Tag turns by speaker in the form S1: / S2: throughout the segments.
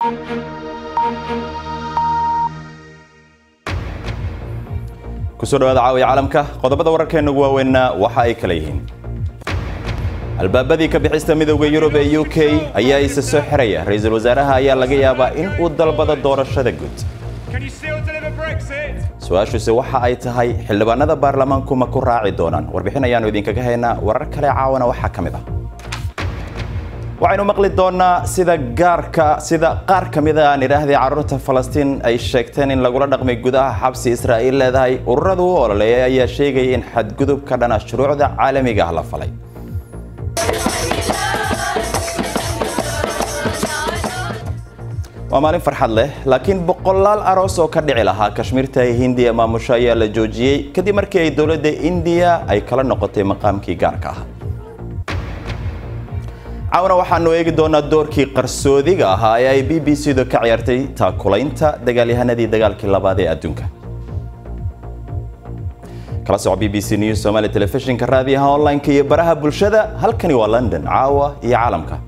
S1: kusoo dhawaada caawiya caalamka qodobada wararkeena ugu waaweynna waxa ay kala yihiin albaabadii ka bixista midowda yurub ee u k ayaa isa soo xiraya ra-iisul wasaaraha ayaa laga yaabaa in uu dalbado doorashada guud su-aashuise waxa ay tahay xildhibaanada baarlamaanku ma ku raaci doonaan warbixin ayaanu idinkaga haynaa warar kale caawana waxaa ka mid ah waxaynu maqli doonaa sida gaarka sida qaar ka mid a aan idhaahday carruurta falastiin ay sheegteen in lagula dhaqmay gudaha xabsi israa'iil leedahay ururadu u ololeeyay ayaa sheegaya in xadgudub ka dhana shuruucda caalamiga ah la falay waa maalin farxad leh laakiin boqolaal aroos oo ka dhici lahaa kashmiirta hindiya maamusho ayaa la joojiyey kadib markii ay dowladda indiya ay kala noqotay maqaamkii gaarka ah caawana waxaanu eegi doonaa doorkii qarsoodiga ahaa ee ay b b c-du ka ciyaartay taakulaynta dagaalyahanadii dagaalkii labaad ee adduunka kala soco b b c news somaali telefishinka raadiyaha online-ka iyo baraha bulshada halkani waa london caawa iyo caalamka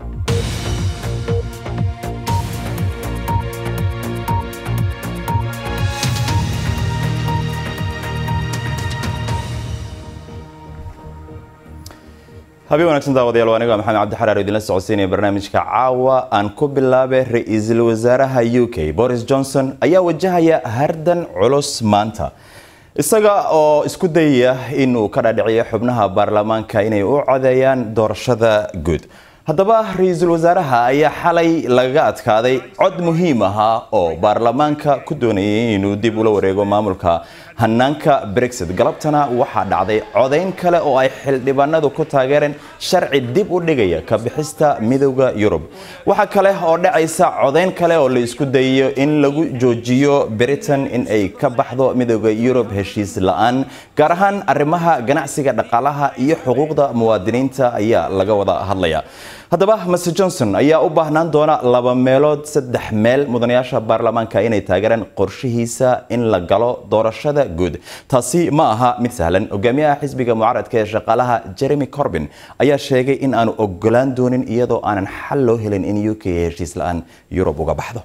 S1: habeen wanaagsan daawadayaal aniga maxamed cabdi xaraar idinla socodsiinaya barnaamijka caawa aan ku bilaabay ra-iisul wasaaraha u k boris johnson ayaa wajahaya hardan culus maanta isaga oo isku dayaya inuu ka dhaadhiciyo xubnaha baarlamaanka inay u codeeyaan doorashada guud haddaba ra-iisul wasaaraha ayaa xalay lagaga adkaaday cod muhiim ahaa oo baarlamaanka ku doonayay inuu dib ula wareego maamulka hanaanka brexit galabtana waxaa dhacday codayn kale oo ay xildhibaanadu ku taageereen sharci dib u dhigaya ka bixista midowda yurub waxaa kale oo dhacaysa codayn kale oo la isku dayayo in lagu joojiyo britain in ay ka baxdo midowda yurub heshiis la-aan gaar ahaan arrimaha ganacsiga dhaqaalaha iyo xuquuqda muwaadiniinta ayaa laga wada hadlaya haddaba master johnson ayaa u baahnaan doona laba meelood saddex meel mudanayaasha baarlamaanka inay taageeraan qorshihiisa in la galo doorashada guud taasi ma aha mid sahlan hogaamiyaha xisbiga mucaaradka ee shaqaalaha jeremy corbin ayaa sheegay in aanu ogolaan doonin iyadoo aanan xal loo helin in u k heshiis la-aan yurub uga baxdo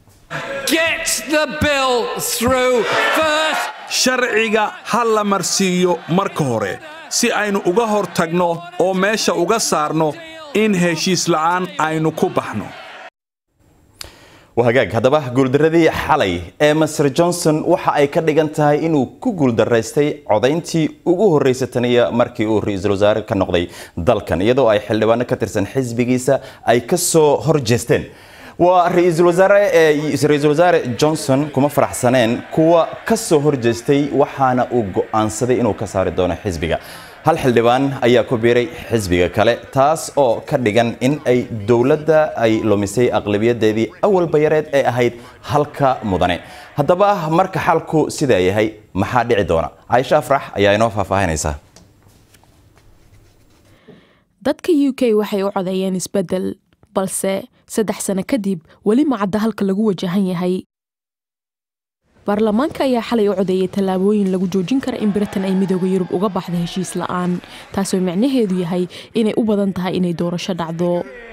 S2: sharciga ha la marsiiyo marka hore si aynu uga hor tagno oo meesha uga saarno in heshiis la'aan aynu ku baxno
S1: hagaag haddaba guuldaradii xalay ee master johnson waxa ay ka dhigan tahay inuu ku guuldaraystay codayntii ugu horreysay taniya markii uu ra-iisul wasaare ka noqday dalkan iyadoo ay xildhibaano ka tirsan xisbigiisa ay ka soo horjeesteen waa ra-iisul wasaare ra-iisul wasaare johnson kuma faraxsaneen kuwa ka soo horjeestay waxaana uu go'aansaday inuu ka saari doono xisbiga hal xildhibaan ayaa ku biiray xisbiga kale taas oo ka dhigan in ay dowladda ay lumisay aqlabiyadeedii awalba yareed ee ahayd halka mudane haddaba marka xalku sidaa yahay maxaa dhici doona caaisha afrax ayaa inoo faahfaahinaysa
S3: dadka u k waxay u codeeyeen isbeddel balse saddex sano kadib weli macadda halka lagu wajahan yahay baarlamaanka ayaa xalay u codeeyay tallaabooyin lagu joojin kara in britain ay midooda yurub uga baxda heshiis la'aan taasoo micnaheedu yahay inay u badan tahay inay doorasho dhacdo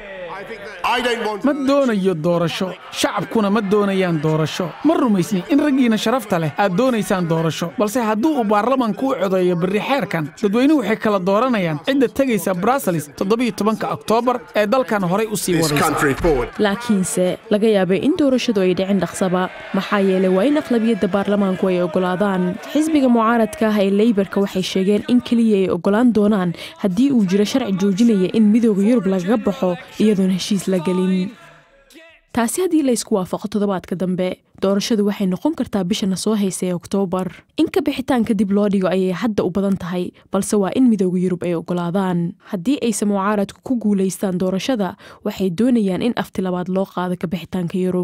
S4: ma doonayo doorasho shacabkuna ma doonayaan doorasho ma rumaysni in raggiina sharafta leh aad doonaysaan doorasho balse hadduu uu baarlamanku u codeeyo berri xeerkan dadweynuhu waxay kala dooranayaan cidda tegaysa bruseles toddobiyo tobanka oktoobar ee dalkan horay u sii wadaysa
S3: laakiinse laga yaabay in doorashadu ay dhicin dhaqsaba maxaa yeelay waa in aqlabiyadda baarlamaanku ay oggolaadaan xisbiga mucaaradka ah ee leybarka waxay sheegeen in keliya ay oggolaan doonaan haddii uu jiro sharci joojinaya in midooda yurub lagaga baxo iyadoon heshiis la gelin taasi haddii laysku waafaqo toddobaadka dambe doorashadu waxay noqon kartaa bishana soo haysa ee oktoobar in ka bixitaanka dib loo dhigo ayay hadda u badan tahay balse waa in midooda yurub ay oggolaadaan haddii ayse mucaaradku ku guulaystaan doorashada waxay doonayaan in afti labaad loo qaado ka bixitaanka yurub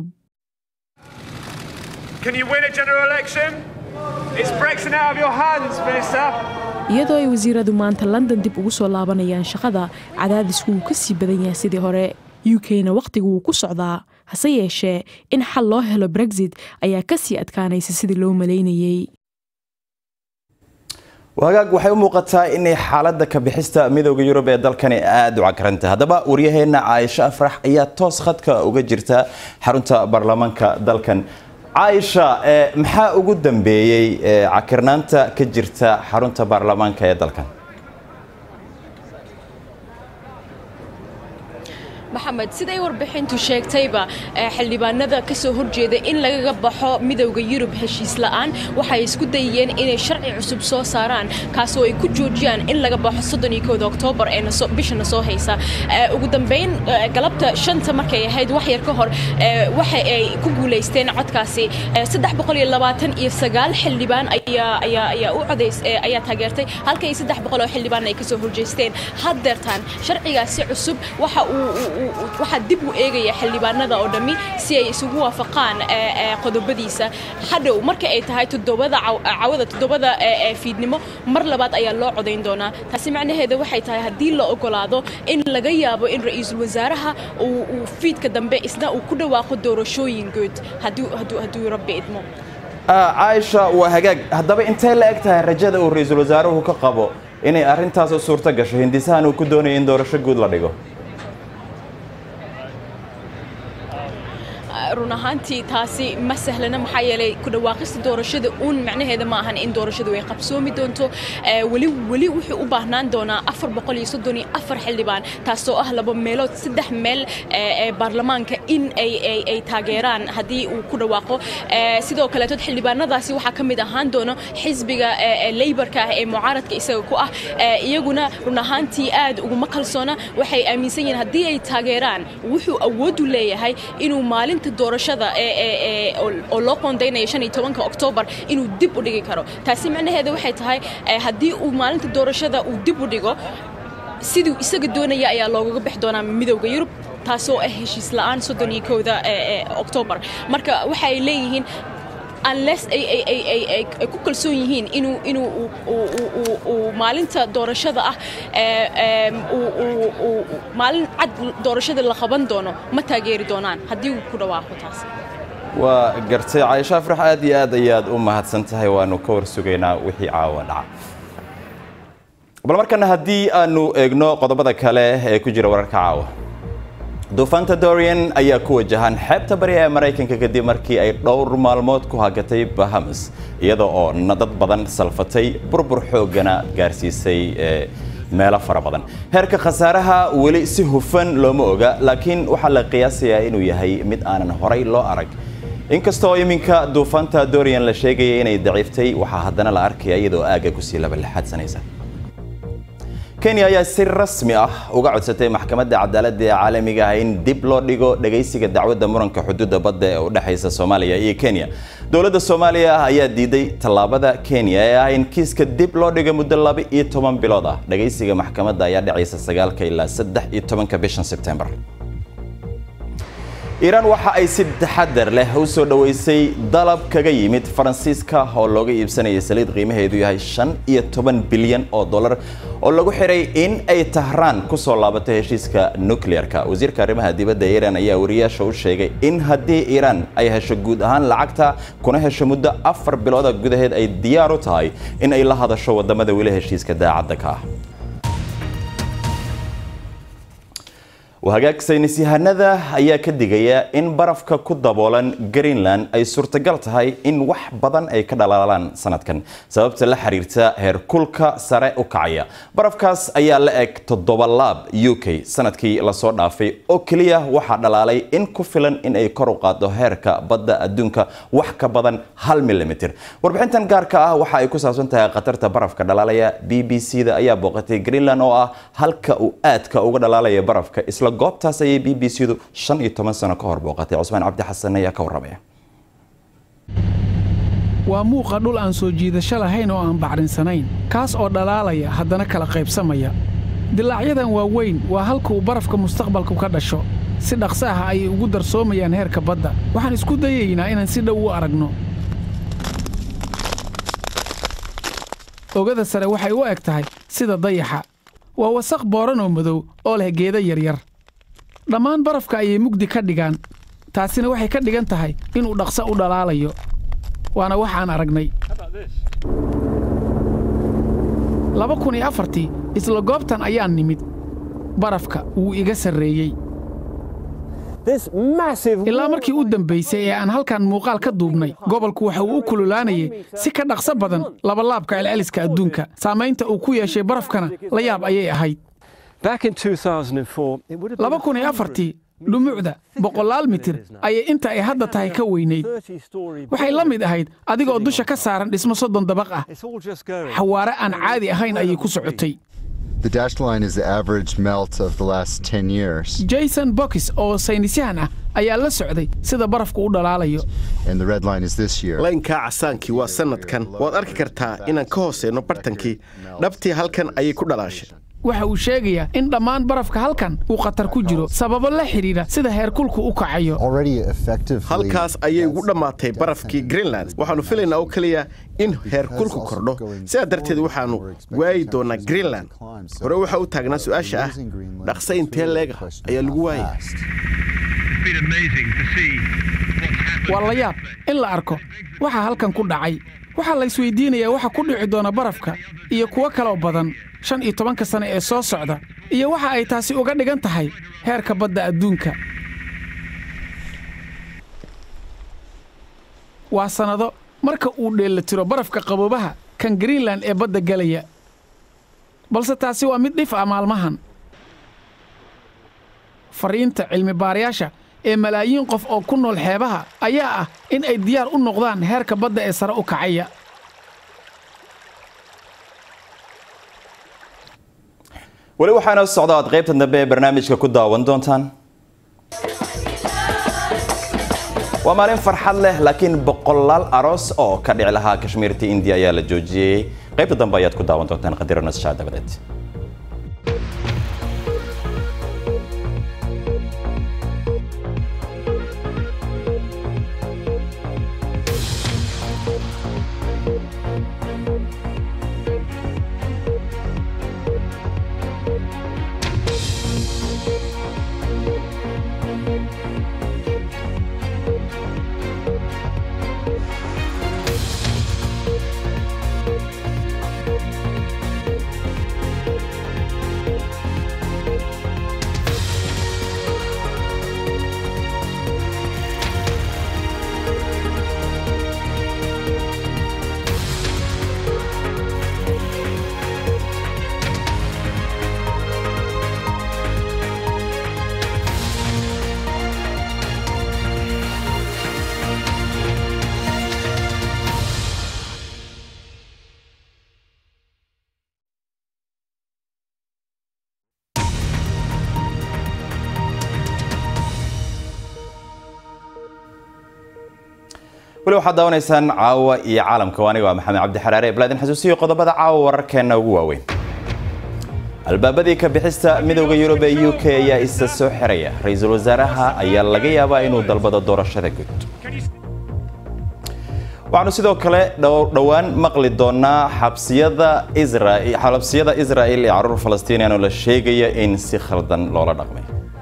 S3: iyadoo ay wasiiradu maanta london dib ugu soo laabanayaan shaqada cadaadisku wuu ka sii badan yahay sidii hore u k-na wakhtigu wuu ku socdaa hase yeeshee in xal loo helo brexit ayaa ka sii adkaanaysa sidii loo malaynayey
S1: wagaag waxay u muuqataa inay xaaladda ka bixista midooda yurub ee dalkani aada u cakaranta haddaba waryaheena caaisho afrax ayaa toos khadka uga jirta xarunta baarlamaanka dalkan caaisha maxaa ugu dambeeyey cakirnaanta ka jirta xarunta baarlamaanka ee dalkan
S3: maxamed siday warbixintu sheegtayba xildhibaanada ka soo horjeeda in lagaga baxo midowda yurub heshiis la'aan waxay isku dayeen inay sharci cusub soo saaraan kaasoo ay ku joojiyaan in laga baxo soddoniykooda oktoobar ee bishana soo haysa ugu dambayn galabta shanta markay ahayd wax yar ka hor waxa ay ku guulaysteen codkaasi saddex boqol iyo labaatan iyo sagaal xildhibaan ayaa ayaa ayaa u codays ayaa taageertay halka iyo saddex boqol oo xildhibaan ay ka soo horjeesteen haddeertaan sharcigaasi cusub waxa uu waxaa dib u eegaya xildhibaanada oo dhammi si ay isugu waafaqaan qodobadiisa hadhow marka ay tahay toddobada cawada toddobada fiidnimo mar labaad ayaa loo codayn doonaa taasi macnaheeda waxay tahay haddii la ogolaado in laga yaabo in ra-iisul wasaaraha uu fiidka dambe isna uu ku dhawaaqo doorashooyin guud hadduu rabbi idmo
S1: caaisha waa hagaag haddaba intay la eg tahay rajada uu ra-iisul wasaaruhu ka qabo inay arrintaas u suurto gasho hindisahan uu ku doonayo in doorasho guud la dhigo
S3: run ahaantii taasi ma sahlana maxaa yeelay ku dhawaaqista doorashada uun macnaheeda ma ahan in doorashadu ay qabsoomi doonto weli weli wuxuu u baahnaan doonaa afar boqol iyo soddon iyo afar xildhibaan taasoo ah laba meelood saddex meel ee baarlamaanka in ay ay ay taageeraan haddii uu ku dhawaaqo sidoo kaleetood xildhibaanadaasi waxaa ka mid ahaan doono xisbiga leybarka ah ee mucaaradka isaga ku ah iyaguna run ahaantii aad uguma kalsoona waxay aaminsan yihiin haddii ay taageeraan wuxuu awoodu leeyahay inuu maalinta doorashada oo loo qoondaynayo shan iyo tobanka oktoobar inuu dib u dhigi karo taasi macnaheeda waxay tahay haddii uu maalinta doorashada uu dib u dhigo siduu isaga doonaya ayaa loogaga bixi doonaa midowda yurub taasoo ah heshiis la'aan soddon iyo kowda oktoobar marka waxay leeyihiin unless ay ku kalsoon yihiin inuu inuu uu maalinta doorashada ah maalin cad doorashada la qaban doono ma taageeri doonaan haddii uu ku dhawaaqo taas
S1: waa gartay caaisho afrax aad iyo aad ayaad u mahadsan tahay waanu ka war sugaynaa wixii caawa dhaca bal markana haddii aanu eegno qodobada kale ee ku jira wararka caawa duufaanta dorian ayaa ku wajahan xeebta bari ee maraykanka kadib markii ay dhowr maalmood ku hagatay bahamas iyada oo dad badan salfatay burbur xooggana gaarsiisay meelo fara badan heerka khasaaraha weli si hufan looma oga laakiin waxaa la qiyaasayaa inuu yahay mid aanan horay loo arag inkastoo iminka duufaanta dorian la sheegaya inay daciiftay waxaa haddana la arkaya iyadoo aagga kusii labalexaadsanaysa kenya ayaa si rasmi ah uga codsatay maxkamadda cadaaladda ee caalamiga ah in dib loo dhigo dhagaysiga dacwadda muranka xuduudda badda ee u dhexaysa soomaaliya iyo kenya dowladda soomaaliya ayaa diiday tallaabada kenya ee ah in kiiska dib loo dhigo muddo laba iyo toban bilood ah dhagaysiga maxkamadda ayaa dhacaysa sagaalka ilaa saddex iyo tobanka bishan sebtembar iiraan waxa ay si taxadar leh u soo dhoweysay dalab kaga yimid faransiiska oo looga iibsanaya saliid qiimaheedu yahay shan iyo toban bilyan oo dollar oo lagu xiray in ay tahraan ku soo laabato heshiiska nukleerka wasiirka arrimaha dibadda iiraan ayaa wariyaasha u sheegay in haddii iiraan ay hesho guud ahaan lacagta kuna hesho muddo afar bilooda gudaheed ay diyaar u tahay in ay la hadasho wadamada weli heshiiska daacadda ka ah hagaag saynis yahanada ayaa ka digaya in barafka ku daboolan greenland ay suurtagal tahay in wax badan ay ka dhalaalaan sanadkan sababta la xiriirta heerkulka sare u kacaya barafkaas ayaa la eg toddoba laab u k sanadkii lasoo dhaafay oo keliya waxaa dhalaalay in ku filan in ay kor u qaado heerka badda adduunka wax ka badan hal milimitir warbixintan gaarka ah waxa ay ku saabsan tahay khatarta barafka dhalaalaya b b c da ayaa booqatay greenland oo ah halka uu aadka uga dhalaalaya barafka isla goobtaas ayay b b c du shan iyo toban sano ka hor booqatay cusmaan cabdi xasan ayaa ka warramaya
S4: waa muuqa dhul aan soo jiidasho lahayn oo aan bacrinsanayn kaas oo dhalaalaya haddana kala qaybsamaya dilaacyadan waa weyn waa halka uu barafka mustaqbalku ka dhasho si dhaqso ah ayay ugu darsoomayaan heerka badda waxaan isku dayaynaa inaan si dhow u aragno ogada sare waxay u eg tahay sida dayaxa waa wasaq booran oo madow oo leh geeda yaryar dhammaan barafka ayay mugdi ka dhigaan taasina waxay ka dhigan tahay inuu dhaqso u dhalaalayo waana waxaan aragnay laba kun iyo afartii isla goobtan ayaan nimid barafka wuu iga sarreeyey ilaa markii u dambaysay ee aan halkan muuqaal ka duubnay gobolku waxa uu u kululaanayay si ka dhaqso badan labalaabka celceliska adduunka saamaynta uu ku yeeshay barafkana la yaab ayay ahayd laba kun iyo afartii dhumucda boqolaal mitir ayay inta ay hadda tahay ka weynayd waxay la mid ahayd adigoo dusha ka saaran dhismo soddon dabaq ah xawaare aan caadi ahayn ayay ku socotay
S5: The dashed line is the average melt of the last 10 years,
S4: jason bokis oo saynisyahan ah ayaa la socday sida barafku u dhalaalayo
S5: and the red line is this year.
S6: laynkaa casaankii waa sannadkan waad arki kartaa inaan ka hooseyno bartankii dhabtii halkan ayay ku dhalaashay
S4: waxa uu sheegayaa in dhammaan barafka halkan uu khatar ku jiro sababo la xidhiidha sida heerkulku u kacayo
S5: Already effectively.
S6: halkaas ayay ugu dhammaatay barafkii greenland waxaannu filaynaa oo keliya in heerkulku kordho sidaa darteed waxaannu waayi doonaa greenland hore waxaa u taagnaa su'aasha ah dhaqsa intee leega ayaa lagu waayay
S4: waa la yaab in la arko waxa halkan ku dhacay waxaa la isweydiinayaa waxa ku dhici doona barafka iyo kuwo kaloo badan shan iyo tobanka sane ee soo socda iyo waxa ay taasi uga dhigan tahay heerka badda adduunka waa sannado marka uu dheellatiro barafka qaboobaha kan greenland ee badda gelaya balse taasi waa mid dhif ah maalmahan fariinta cilmi baarayaasha ee malaayiin qof oo ku nool xeebaha ayaa ah in ay diyaar u noqdaan heerka badda ee sare u kacaya
S1: weli waxaana socda aad qaybta dambe ee barnaamijka ku daawan doontaan waa maalin farxad leh laakiin boqolaal aroos oo ka dhici lahaa kashmiirta indiya ayaa la joojiyey qaybta dambe ayaad ku daawan doontaan qadiro nasashaa dabadeed weli waxaad daawanaysaan caawa iyo caalamka aniga waa maxamed cabdi xaraare balaadin xasuusiyo qodobada caawa wararkeena ugu waaweyn albaabadii ka bixista midowda yurub ee u k ayaa isa soo xiraya ra-iisul wasaaraha ayaa laga yaabaa inuu dalbado doorashada guud waxaanu sidoo kale dhowaan maqli doonaa xabsiyada xabsiyada israa'il ee caruur falastiiniyan oo la sheegaya in si khaldan loola dhaqmay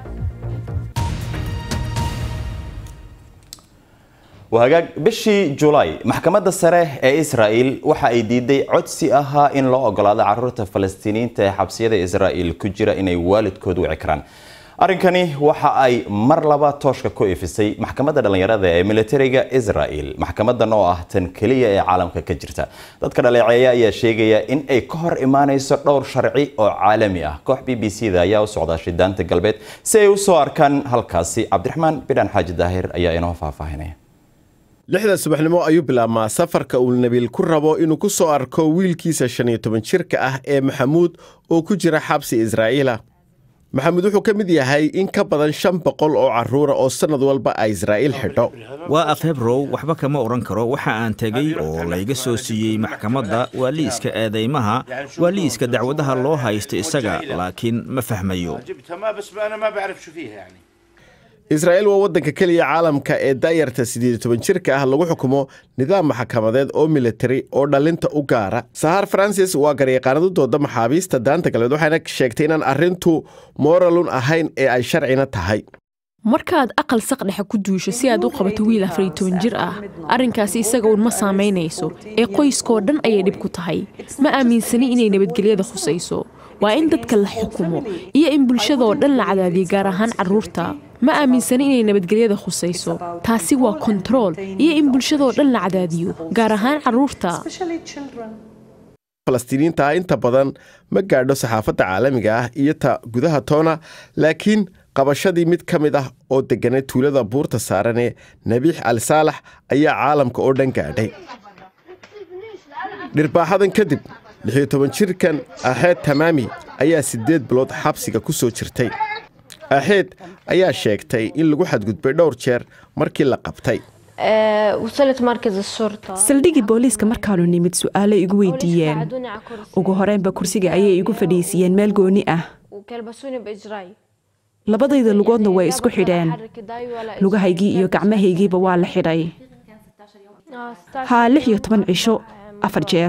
S1: wahagaag bishii julaay maxkamadda sare ee israa'il waxa ay diiday codsi ahaa in loo ogolaado caruurta falastiiniyiinta ee xabsiyada israa'il ku jira inay waalidkood wici karaan arrinkani waxa ay mar laba tooshka ku ifisay maxkamadda dhallinyarada ee militariga israa'il maxkamadan oo ah tan keliya ee caalamka ka jirta dadka dhaleeceeya ayaa sheegaya in ay ka hor imaanayso dhowr sharci oo caalami ah koox b b c da ayaa u socda shidaanta galbeed si ay u soo arkaan halkaasi cabdiraxmaan bidhaan xaaji daahir ayaa inoo faahfaahinaya
S6: lixda subaxnimo ayuu bilaabmaa safarka uu nabiil ku rabo inuu ku soo arko wiilkiisa shan iyo toban jirka ah ee maxamuud oo ku jira xabsi israa'iila maxamuud wuxuu ka mid yahay in ka badan shan boqol oo carruura oo sannad walba ay israa'iil xidho
S7: waa afhebrow waxba kama odhan karo waxa aan tegey oo layga soo siiyey maxkamadda waa liiska eedaymaha waa liiska dacwadaha loo haysta isaga laakiin ma fahmayo
S6: israa'iil waa waddanka keliya caalamka ee daayarta siddeed iyo toban jirka ah lagu xukumo nidaam maxkamadeed oo militari oo dhallinta u gaara sahar francis waa garyaqaanad u dooda maxaabiista daanta galbeed waxayna sheegtay inaan arrintu moralun ahayn ee ay sharcina tahay
S3: markaaad aqal saqdhexa ku duusho si aad u qabato wiil afariyo toban jir ah arrinkaasi isaga uun ma saamaynayso ee qoyskoo dhan ayay dhib ku tahay ma aaminsani inay nabadgelyada khusayso waa in dadka la xukumo iyo in bulshadaoo dhan la cadaadiyo gaar ahaan carruurta ma aaminsani inay nabadgelyada khusayso taasi waa kontarool iyo in bulshadaoo dhan la cadaadiyo gaar ahaan carruurta
S6: falastiiniinta ah inta badan ma gaadho saxaafadda caalamiga ah iyo ta gudaha toona laakiin qabashadii mid ka mid ah oo degganay tuulada buurta saaran ee nabiix ali saalax ayaa caalamka oo dhan gaadhay dhirbaaxadan kadib lixiyo toban jirkan axeed tamaami ayaa siddeed bilood xabsiga ku soo jirtay axeed ayaa sheegtay in lagu xadgudbay dhowr jeer markii la qabtay
S8: saldhigii booliiska markaanu nimid su'aalo igu weydiiyeen ugu horeynba kursiga ayay igu fadhiisiiyeen meel gooni ah labadayda lugoodna way isku xidheen lugahaygii iyo gacmahaygiiba waa la xidhay haa lix iyo toban cisho afar jeer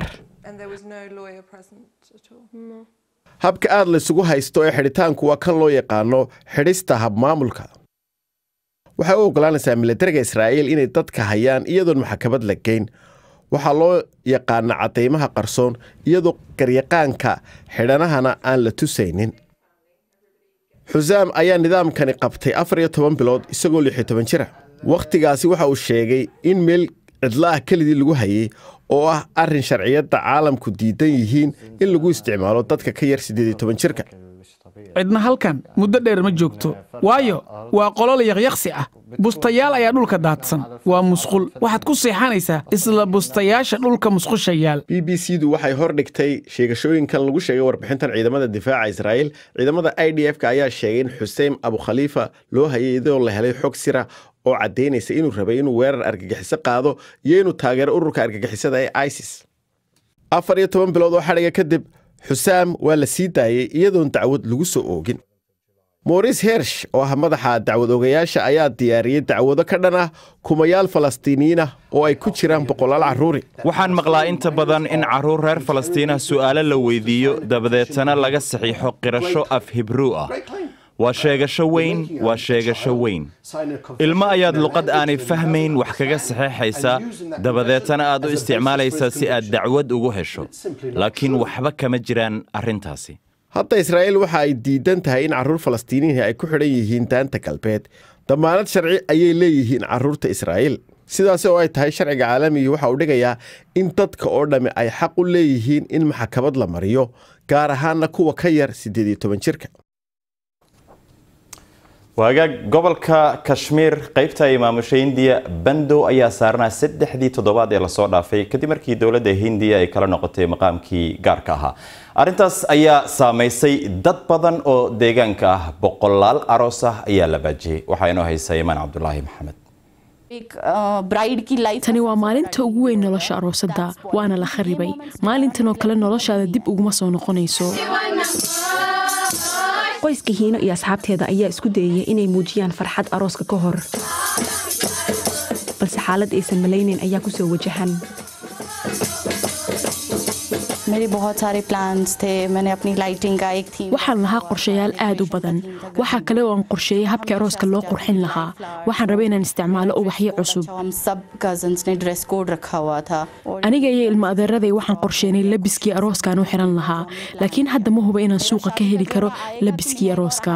S6: habka aad laysugu haysto ee xidhitaanku waa kan loo yaqaano xidhista habmaamulka waxay u oggolaanaysaa milatariga israa'iil inay dadka hayaan iyadoon maxkamad la geyn waxaa loo yaqaana caddaymaha qarsoon iyadoo garyaqaanka xidhanahana aan la tusaynin xusaam ayaa nidaamkani qabtay afar iyo toban bilood isagoo lix iyo toban jira wakhtigaasi waxa uu sheegay in meel cidla ah kelidii lagu hayay oo ah arrin sharciyadda caalamku diidan yihiin in lagu isticmaalo dadka ka yar siddeed iyo toban jirka
S4: cidna halkan muddo dheer ma joogto waayo waa qolol yaqyaqsi ah bustayaal ayaa dhulka daadsan waa musqul waxaad ku seexanaysaa isla bustayaasha dhulka musqusha yaal
S6: b b c du waxay hor dhigtay sheegashooyinkan lagu sheegay warbixintan ciidamada difaaca israa'iil ciidamada i d f ka ayaa sheegay in xusein abukhaliifa loo hayay iyadoo la helay xog sira oo caddaynaysa inuu rabay inuu weerar argagixiso qaado iyo inuu taageero ururka argagixisada ee isis afar iyo toban bilood oo xadhiga kadib xusaam waa la sii daayey iyadoon dacwad lagu soo oogin moris hersh oo ah madaxa dacwad ogayaasha ayaa diyaariyey dacwado ka dhan ah kumayaal falastiiniyiin ah oo ay ku jiraan boqolaal carruuri
S1: waxaan maqlaa inta badan in carruur reer falastiinah su'aalo la weydiiyo dabadeetana laga saxiixo qirasho af hibruu ah waa sheegasho weyn waa sheegasho weyn ilmo ayaad luqad aanay fahmayn wax kaga saxeexaysaa dabadeetana aad u isticmaalaysaa si aad dacwad ugu hesho laakiin waxba kama jiraan arrintaasi
S6: hadda israa'iil waxa ay diidan tahay in carruur falastiiniyihi ay ku xidhan yihiin daanta galbeed dammaanad sharci ayay leeyihiin carruurta israa'iil sidaas oo ay tahay sharciga caalamigii waxa uu dhigayaa in dadka oo dhammi ay xaq u leeyihiin in maxkamad la mariyo gaar ahaanna kuwa ka yar siddeed iyo toban jirka
S1: waagaag gobolka kashmiir qaybta ay maamushay hindiya bandow ayaa saarnaa saddexdii toddobaad ee lasoo dhaafay kadib markii dowladda hindiya ay kala noqotay maqaamkii gaarka ahaa arrintaas ayaa saamaysay dad badan oo deegaanka ah boqolaal aroos ah ayaa la baajiyey waxaa inoo haysa imaan cabdulaahi maxamed
S3: tani waa maalinta ugu weyn nolosha aroosadda waana la kharibay maalintan oo kale noloshaada dib uguma soo noqonayso
S8: qoyska hiino iyo asxaabteeda ayaa isku dayaya inay muujiyaan farxad arooska ka hor balse xaalad aysan malaynayn ayaa ku soo wajahan
S3: waxaan lahaa qorshayaal aad u badan waxaa kale oo aan qorsheeyey habkii arooska loo qurxin lahaa waxaan rabay inaan isticmaalo ubaxyo cusub aniga iyo ilmo adeeraday waxaan qorsheynay labiskii arooskaan u xiran lahaa laakiin hadda ma huba inaan suuqa ka heli karo labiskii arooska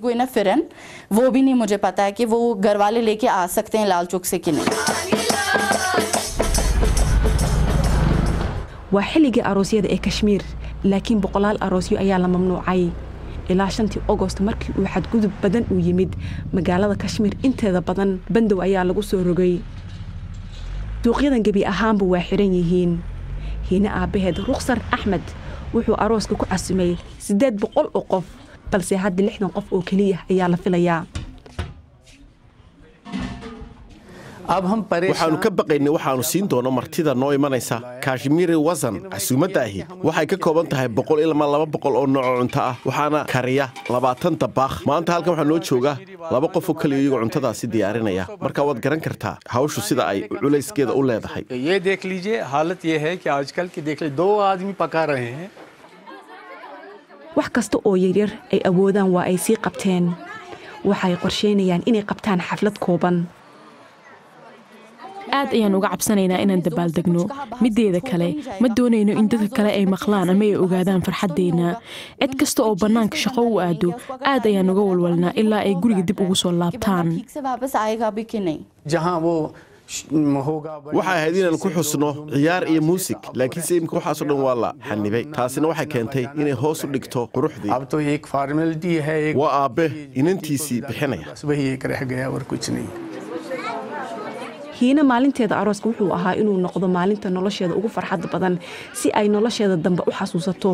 S8: waa xilligii aroosyada ee kashmiir laakiin boqolaal aroosyo ayaa la mamnuucay ilaa shantii ogost markii uu xadgudub badan uu yimid magaalada kashmiir inteeda badan bandow ayaa lagu soo rogay suuqyadan gebi ahaanba waa xiran yihiin hiine aabbaheed rukhsar axmed wuxuu arooska ku casimay siddeed boqol oo qof balse hadda lixdan qof oo keliya ayaa la filayaa
S6: waxaannu ka baqaynay waxaannu siin doono martida noo imanaysa kashmiiri wasan casuumadda ahi waxay ka kooban tahay boqol ilmaa laba boqol oo nooco cunto ah waxaana kariya labaatan dabaakh maanta halkan waxaa noo jooga laba qof oo keliya iyagoo cuntadaasi diyaarinaya marka waad garan kartaa hawshu sida ay culayskeeda u leedahay
S8: wax kasta oo yaryar ay awoodaan waa ay sii qabteen waxay qorsheynayaan inay qabtaan xaflad kooban
S3: aad ayaan uga cabsanaynaa inaan dabaaldegno mideeda kale ma doonayno in dadka kale ay maqlaan ama ay ogaadaan farxaddeenna cid kasta oo bannaanka shaqo u aado aad ayaan uga walwalnaa ilaa ay guriga dib ugu soo laabtaan
S6: waxay ahayd inaan ku xusno ciyaar iyo muusig laakiinse imika waxaasoo dhan waa la xanibay taasina waxay keentay inay hoos u dhigto quruxdii waa aabbe inantiisii bixinaya
S8: hiina maalinteeda arooska wuxuu ahaa inuu noqdo maalinta nolosheeda ugu farxadda badan si ay nolosheeda dambe u xasuusato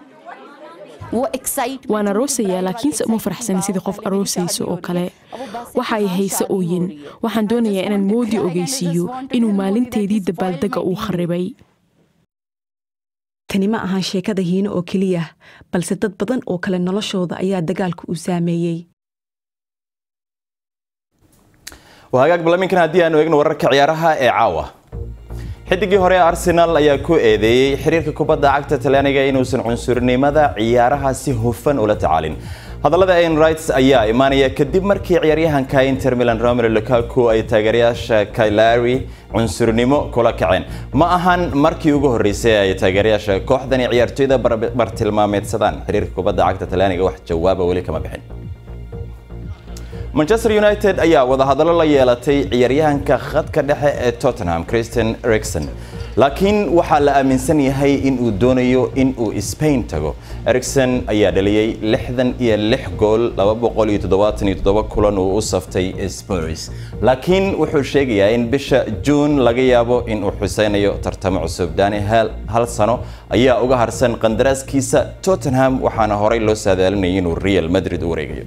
S3: waan aroosayaa laakiinse uma faraxsani sidii qof aroosaysa oo kale waxay hayse ooyin waxaan doonayaa inaan moodi ogeysiiyo inuu maalinteedii dabaaldega uu kharribay
S8: tani ma ahan sheekada hiino oo keliya balse dad badan oo kale noloshooda ayaa dagaalka u saameeyey
S1: wahagaag balaminkan haddii aanu eegno wararka ciyaaraha ee caawa xidigii hore arsenal ayaa ku eedeeyey xiriirka kubadda cagta talyaaniga inuusan cunsurnimada ciyaaraha si hufan ula tacaalin hadallada ayn rights ayaa imaanaya kadib markii ciyaaryahanka inter milan romero lukaku ay taageerayaasha kailari cunsurnimo kula kaceen ma ahan markii ugu horreysay ay taageerayaasha kooxdani ciyaartoyda bartilmaameedsadaan xiriirka kubadda cagta talyaaniga wax jawaaba weli kama bixin manchester united ayaa wadahadallo la yeelatay ciyaaryahanka khadka dhexe ee tottenham christian ericson laakiin waxaa la aaminsan yahay in uu doonayo in uu spain tago ericson ayaa dhaliyey lixdan iyo lix gool laba boqol iyo toddobaatan iyo toddoba kulan uu u saftay spurs laakiin wuxuu sheegayaa in bisha juun laga yaabo in uu xuseynayo tartamo cusub dani hal sano ayaa uga harsan qandaraaskiisa tottenham waxaana horey loo saadaalinayay inuu real madrid u wareegayo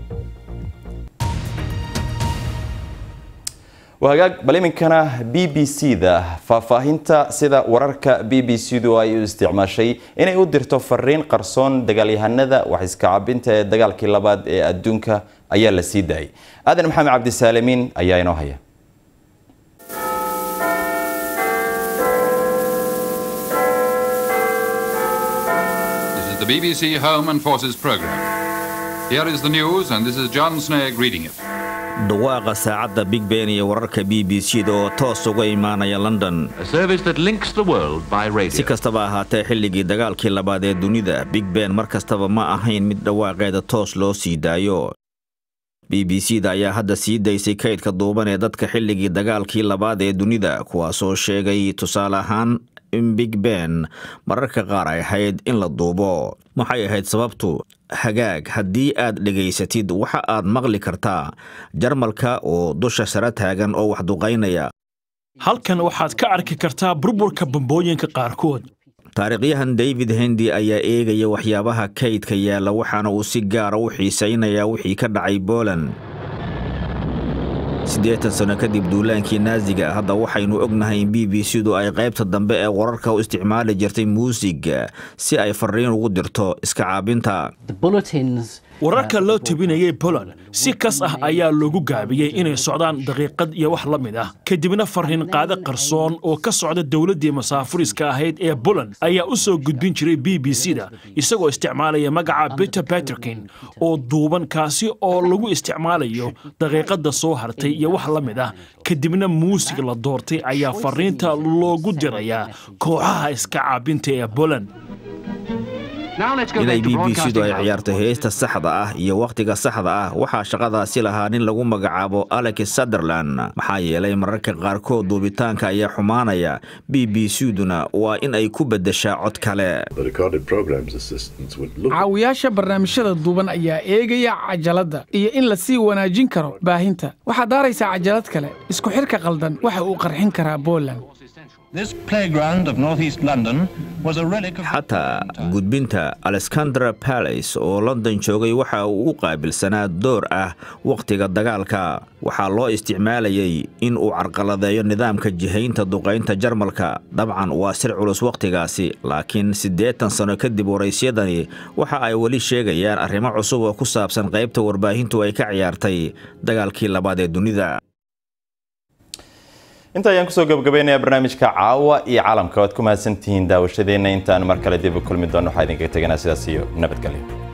S1: wahagaag bal iminkana b b c da faahfaahinta sida wararka b b c du ay u isticmaashay inay u dirto fariin qarsoon dagaalyahanada wax iska cabinta ee dagaalkii labaad ee adduunka ayaa la sii daayay aadan maxamed cabdisaalimiin ayaa inoo haya
S9: This is the BBC Home and Forces programme. Here is the news, and this is John Snagg reading it.
S7: dhawaaqa saacadda big ben iyo wararka b b c da oo toos uga imaanaya london si kastaba ahaatee xilligii dagaalkii labaad ee dunida big ben mar kastaba ma ahayn mid dhawaaqeeda toos loo sii daayo b b c da ayaa hadda sii daysay kaydka duuban ee dadka xilligii dagaalkii labaad ee dunida kuwaasoo sheegay tusaale ahaan in big ben mararka qaar ay ahayd in la duubo maxay ahayd sababtu hagaag haddii aad dhegaysatid waxa aad maqli kartaa jarmalka oo dusha sare taagan oo wax duqaynaya
S10: halkan waxaad ka arki kartaa burburka bambooyinka qaarkood
S7: taariikhyahan david hendi ayaa eegaya waxyaabaha kaydka yaalla waxaana uu si gaara u xiisaynayaa wixii ka dhacay boland siddeetan sano kadib duulaankii naaziga hadda waxaynu ognahay in b b c du ay qaybta dambe ee wararka u isticmaali jirtay muusiga si ay fariin ugu dirto iska caabinta
S10: wararka loo tebinayay boland si kas ah ayaa loogu gaabiyey inay socdaan daqiiqad iyo wax la mid ah kadibna fariin qaade qarsoon oo ka socda dowladdii masaafuriska ahayd ee boland ayaa u soo gudbin jiray b b c da isagoo isticmaalaya magaca peter baterkin oo duuban kaasi oo lagu isticmaalayo daqiiqadda soo hartay iyo wax la mid ah kadibna muusig la doortay ayaa fariinta loogu dirayaa kooxaha iska caabinta ee boland
S7: inay b b c du ay ciyaarto heesta saxda ah iyo wakhtiga saxda ah waxaa shaqadaasi lahaa nin lagu magacaabo alex sunderland maxaa yeelay mararka qaarkood duubitaanka ayaa xumaanaya b b c duna waa in ay ku beddeshaa cod kale
S4: caawiyaasha barnaamijyada duuban ayaa eegaya cajaladda iyo in la sii wanaajin karo baahinta waxaad daaraysaa cajalad kale isku xidhka qaldan waxa uu qarxin karaa boland
S7: xataa gudbinta alexandra balace oo london joogay waxa uu u qaabilsanaa door ah wakhtiga dagaalka waxaa loo isticmaalayay in uu carqaladeeyo nidaamka jihaynta duqaynta jarmalka dabcan waa sir culus wakhtigaasi laakiin siddeetan sano kadib waraysyadani waxa ay weli sheegayaan arrimo cusub oo ku saabsan qaybta warbaahintu ay ka ciyaartay dagaalkii labaad ee dunida
S1: inta ayaan kusoo gabagabaynayaa barnaamijka caawa iyo caalamka waad ku mahadsantihiin daawashadeenna intaan mar kale dib u kulmi doono waxaa idinkaga teganaa sidaas iyo nabadgelyo